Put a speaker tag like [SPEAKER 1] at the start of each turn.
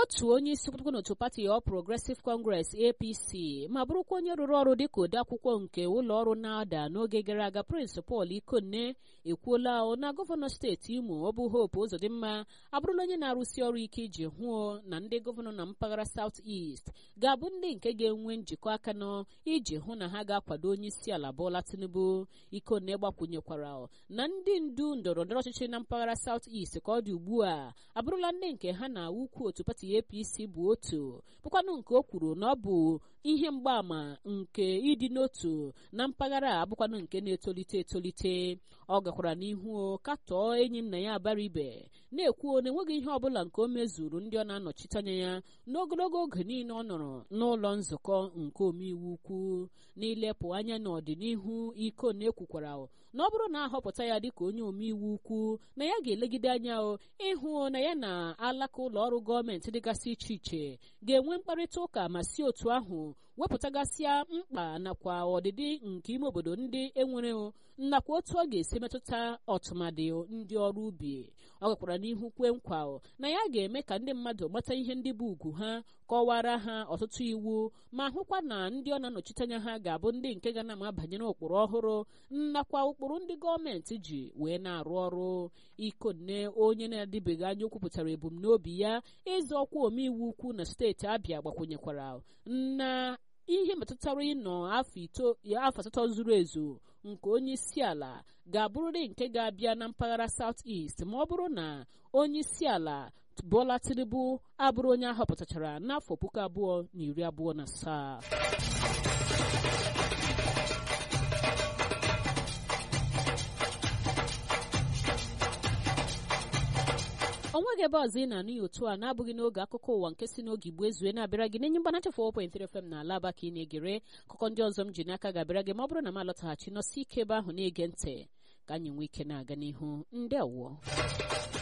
[SPEAKER 1] otu onye isi kwụkwọ n'otu pati All Progressive Congress APC ma bụrụkwa onye rụrụ ọrụ dịka odeakwụkwọ nke ụlọ ọrụ NADA n'oge gara aga Prince Paul Ikonne ekwuola na gọvanọ steeti Imo ọ bụ Hope Uzodimma abụrụla onye na-arụsi ọrụ ike iji hụo na ndị gọvanọ na mpaghara South East ga-abụ ndị nke ga-enwe njikọ aka nọ iji hụ na ha ga-akwado onye isi ala Bola Tinubu Ikonne gbakwunyekwara na ndị ndu ndọrọ ndọrọ ọchịchị na mpaghara South East ka ọ dị ugbu a abụrụla ndị nke ha na ukwu otu pati APC bụ otu bụkwanụ nke o kwuru na ọ bụ ihe mgbaàmà nke ịdị n'otu na mpaghara a abụkwanụ nke na-etolite etolite ọ gakwara n'ihu katọọ enyi nna ya abara ibe na-ekwu na enweghị ihe ọbụla nke o mezuru ndị ọ na-anọchite anya ya n'ogologo oge niile ọ nọrọ n'ụlọ nzukọ nke omeiwu ukwu n'ilepụ anya n'ọdịnihu iko na-ekwukwara na ọ bụrụ na ahọpụta ya dịka onye omeiwu ukwu na ya ga-elegide anya ịhụ na ya na alaka ụlọ ọrụ gọọmenti dịgasị iche iche ga-enwe mkparịta ụka ma si otu ahụ wepụtagasịa mkpa nakwa ọdịdị nke ime obodo ndị enwere nakwa otu ọ ga-esi metụta ọtụmadị ndị ọrụ ubi ọ gakwara n'ihu kwe nkwa na ya ga-eme ka ndị mmadụ mata ihe ndị bụ ugwu ha kọwara ha ọtụtụ iwu ma hụkwa na ndị ọ na-anọchite anya ha ga-abụ ndị nke ga na-ama banyere ụkpụrụ ọhụrụ nakwa ụkpụrụ ndị gọọmenti ji wee na-arụ ọrụ ikonne onye na-adịbeghị anya okwupụtara ebumnobi ya ịzọ ọkwa omeiwu ukwu na steeti abịa gbakwunyekwara na ihe metụtara ịnọ afọ asatọ zuru ezu nke onye isi ala ga-abụrịrị nke ga-abịa na mpaghara South East ma ọ bụrụ na onye isi ala Bola Tinubu abụrụ onye ahọpụtachara n'afọ puku abụọ na iri abụọ na asaa onweghị ebe ọzọ ị na-anụ ya otu a na-abụghị n'oge akụkọ ụwa nke si n'oge igbo ezue na-abịara gị n'enye mgbanacha 4.3 FM na ala aba ka ị na-egere akụkọ ndị ọzọ m ji n'aka ga-abịara gị ma ọ bụrụ na m alọtaghachi nọsi ike ebe ahụ na-ege ntị ka anyị nwee ike na-aga n'ihu ndị awụọ